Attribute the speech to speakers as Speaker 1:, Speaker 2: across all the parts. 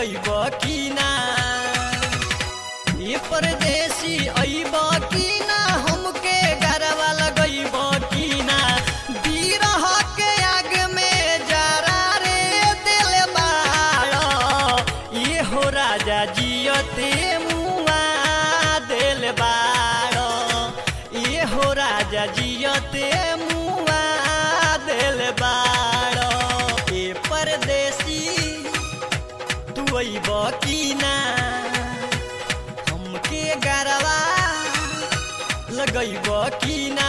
Speaker 1: लगैब कि ना ये परदेसी अइब कि ना हमके गरवा लगैब कि ना बिरह के आग में जरा रे दिल बाड़ ये हो राजा जियते मुआ दिल बाड़ ये हो राजा जियते मुआ दिल बाड़ ए परदेसी तू अइब कि ना हमके गरवा लगैब कि ना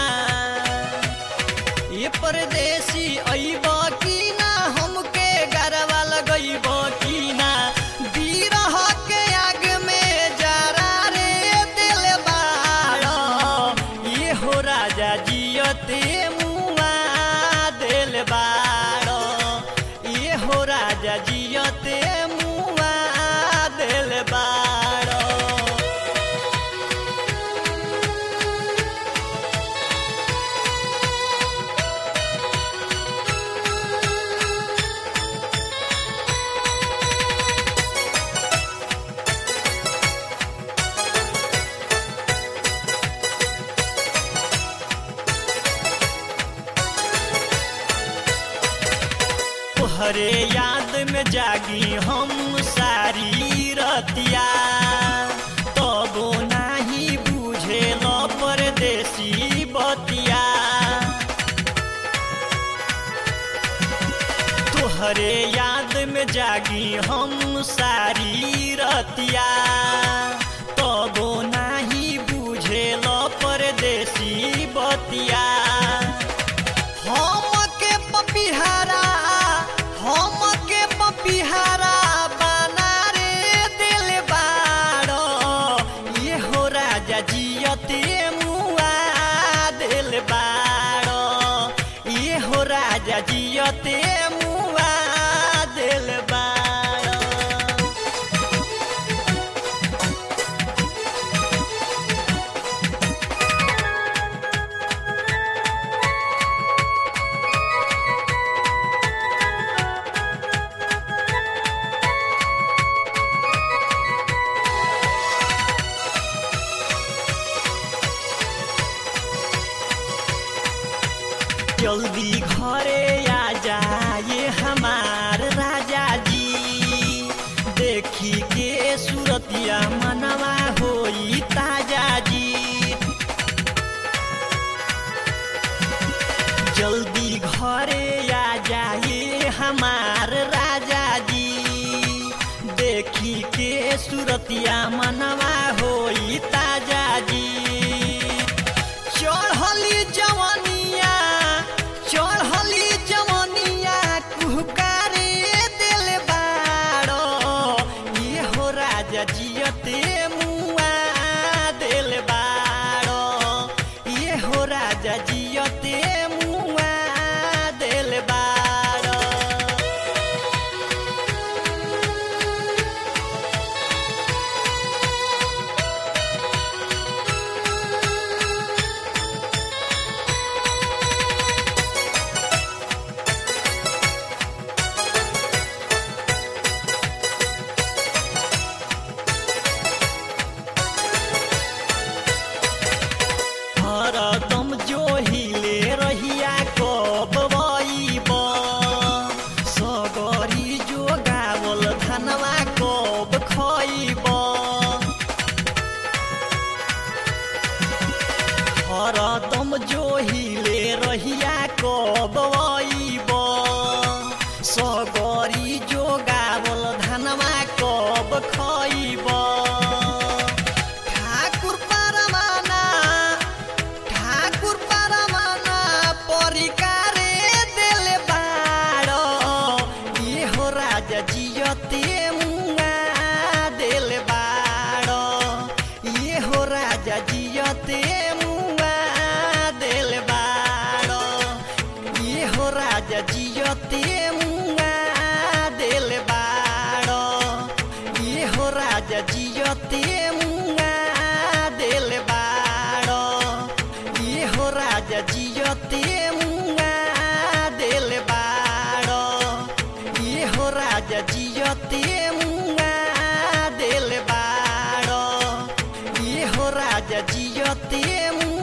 Speaker 1: ये परदेसी अइब कि ना हमके गरवा लगैब कि ना बिरह के आग में जरा रे दिल बाड़ ये हो राजा जियते मुआ दिल बाड़ ये हो राजा जियते मुआ दिल बाड़ तोहरे याद में जागी हम सारी रतिया तबो नाही बुझे लो परदेसी बतिया तोहरे याद में जागी हम सारी रतिया तबो नाही बुझे लो परदेसी बतिया हम के पपिहारा हम के पपिहारा बना रे दिल बाड़ो ये हो राजा जियते मुआ दिल बाड़ो ये हो राजा जियते मुआ दिल बाड़ो जल्दी घरे आ जाए हमार राजा जी देखी के सूरतिया मनवा होई ताजा जी जल्दी घरे आ जाए हमार राजा जी देखी के सूरतिया मनवा होई ताजा जी चढ़ली जवनिया चढ़ली जवनिया कुहकारे दिल बाड़ो ये हो राजा जियते मुआ दिल बाड़ो ये हो राजा जियते मुआ दिल बाड़ो हरदम जो हिले रहिया कब बइब सगरी जो गावल धनवा कब खइब हरदम जो हिले रहिया कब बइब सगरी जो गावल धनवा कब खइब ठाकुर परमाना ठाकुर परमाना परिकारे दिल बाड़ो ये हो राजा जियते मुआ दिल बाड़ो ये हो राजा जियते मुआ दिल बाड़ो ये हो राजा जियते मुआ दिल बाड़ो ये हो राजा जियते मुआ दिल बाड़ो ये हो राजा जियते मुआ दिल बाड़ो ये हो राजा जियते मुआ राजा जियते